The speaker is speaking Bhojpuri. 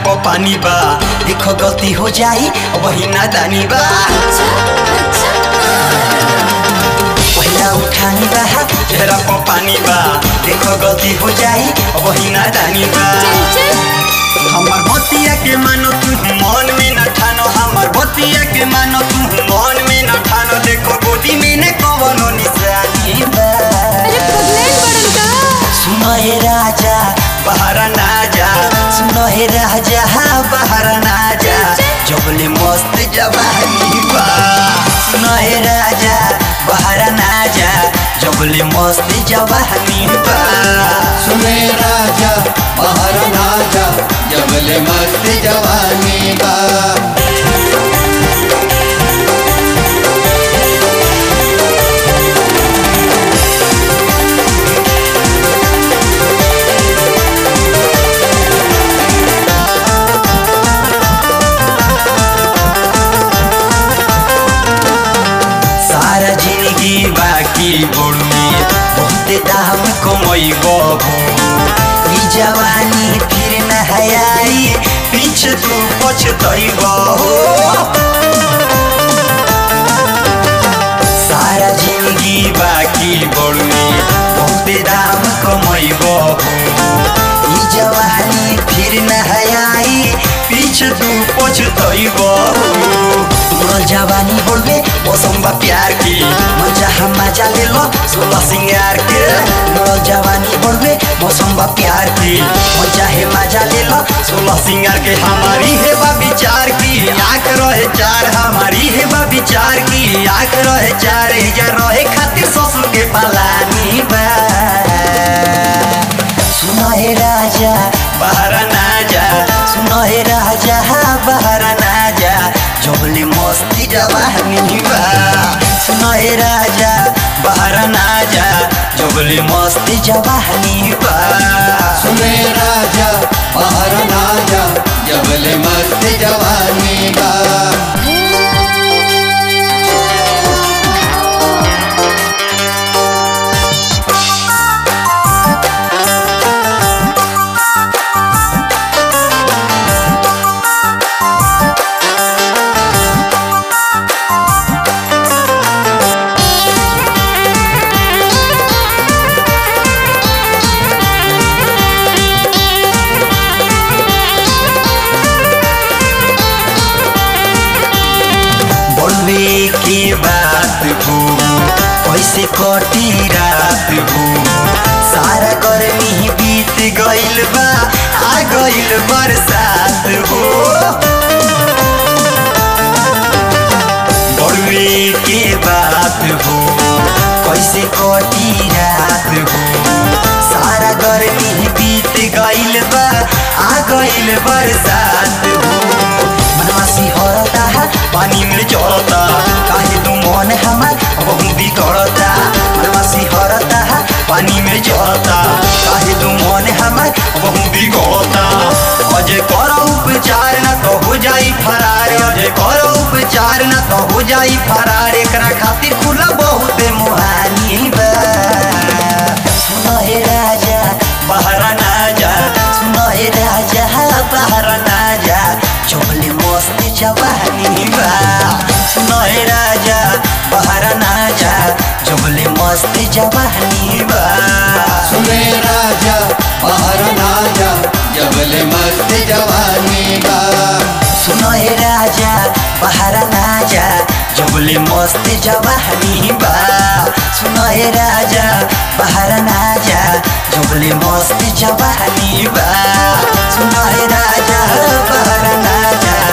प पानी बा देखो गलती हो जाई वही नादानी बा पहिला उठानी बा चेहरा प पानी बा देखो गलती हो जाई वही नादानी बा हमर बतिया के मानो तू मन में न ठानो हमर बतिया के मानो तू मन में न ठानो देखो गोदी में न कवनो निशानी बा सुनो हे राजा बाहर ना जा सुनो हे राजा बाहर ना जा जबले मस्त जवानी बा सुनो हे राजा बाहर ना जा जबले मस्त जवानी बा सुने राजा बाहर ना जा जबले मस्त जवानी बा सारा जिंदगी बाकी बुढ़ी बहुत दाम कमई बहू ई जवानी फिर न हयाई पीछे तू पछतई बहू सारा जिंदगी बाकी बुढ़ी बहुत दाम कमई बहू ई जवानी फिर न हयाई पीछे तू पछतई बहू तोर जवानी बोलबे मौसम बा प्यार की मजा हम मजा ले लो सोलह सिंगार के तोर जवानी बोलबे मौसम बा प्यार की मजा है मजा ले लो सोलह सिंगार के हमारी है बा विचार की आंख रहे चार हमारी है बा विचार की आंख रहे चार जा रहे खातिर ससुर के पलानी बा सुनो हे राजा बाहर ना जा सुनो हे राजा बाहर ना जा जबले मस्ती जवानी बा सुनो हे राजा बाहर ना जा जबले मस्ती जवानी बा सुने राजा बाहर ना जा जबले मस्त जवानी बा बोलवे के बात हो कैसे कटी रात हो सारा गर्मी बीत गइल बा आ गइल बरसात हो बोलवे के बात हो कैसे कटी रात हो सारा गर्मी बीत गइल बा आ गइल बरसात हो मनवासी हरता पानी में चढ़ता काहे तू मन हमार बहुदी करता मनवासी हरता पानी में चढ़ता काहे तू मन हमार बहुदी करता अजय करो उपचार न तो हो जाई फरार अजय करो उपचार न तो हो जाई फरार एकरा खातिर खुला बहुत मुहानी बा सुनो हे राजा बाहर ना जा सुनो हे राजा बाहर ना जा चोले मस्त जवानी बा सुनो हे राजा बाहर ना जा चोले मस्त जवानी बा सुने राजा बाहर ना जा जबले मस्त जवानी बा सुनो हे राजा बाहर ना जा जबले मस्त जवानी बा सुनो हे राजा बाहर ना जा जबले मस्त जवानी बा सुनो हे राजा बाहर ना जा